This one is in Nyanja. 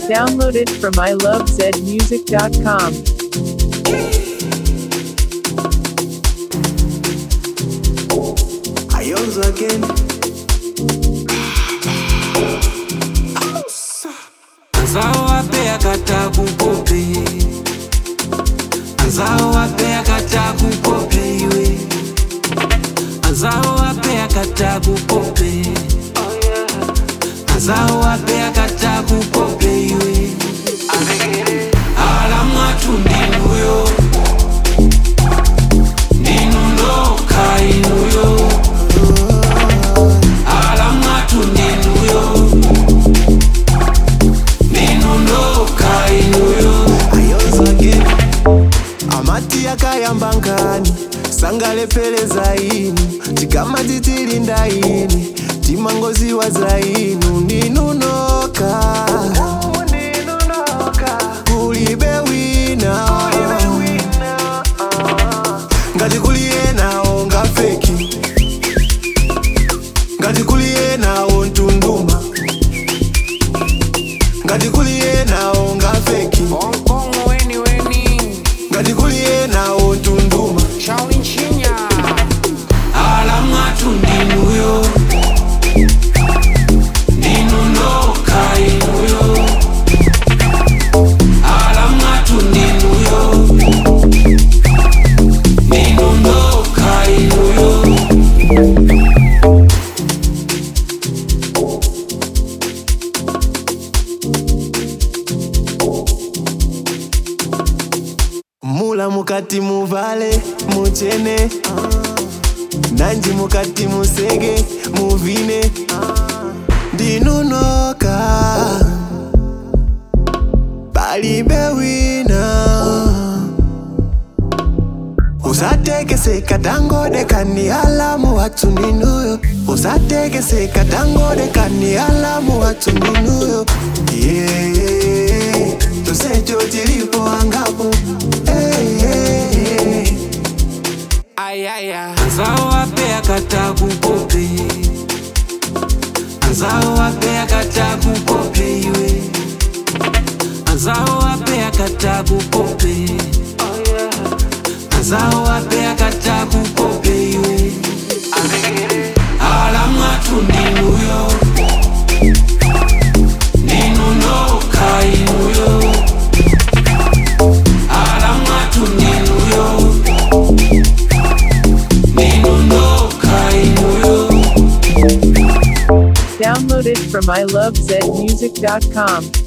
Downloaded from ilovezmusic.com. Ayonzo again. Anzao wape akata kukope Anzao wape akata kukope iwe Anzao wape akata kukope Anzao wape akata kukope iwe Ala mwatu ndinuyo Ndinunoka inuyo Ala mwatu ndinuyo Ndinunoka inuyo Ayonzo again. amati akayamba nkani sangalepheleza inu tikama titilinda ini timangoziwa za inu ndinunoka kulibe wina ngati kuliye nawo ngafeki ngati kuliye nawo ntunduma ngati kuliye nawo ngafeki Kongo weni weni ngati kuliye nawo ntunduma Shaolin Chinya ala mwatu ndinuyo ndinunoka inuyo ala mwatu ndinuyo ndinunoka inuyo mula mukati muvale muchene nanji mukati museke muvine ndinunoka palibe wina usatekeseka tangodekani alamu watsu ndinuyo usatekeseka tangodekani alamu watsu ndinuyo yeah. tosecho tilipo angapo hey, hey, hey. Ayaya Anzao wape akata kukope Anzao wape akata kukope iwe Anzao wape akata kukope Anzao wape akata kukope iwe Ala mwatu ndinuyo Ndinunoka inuyo Ala mwatu ndinuyo Ndinunoka inuyo Downloaded from ilovezmusic.com.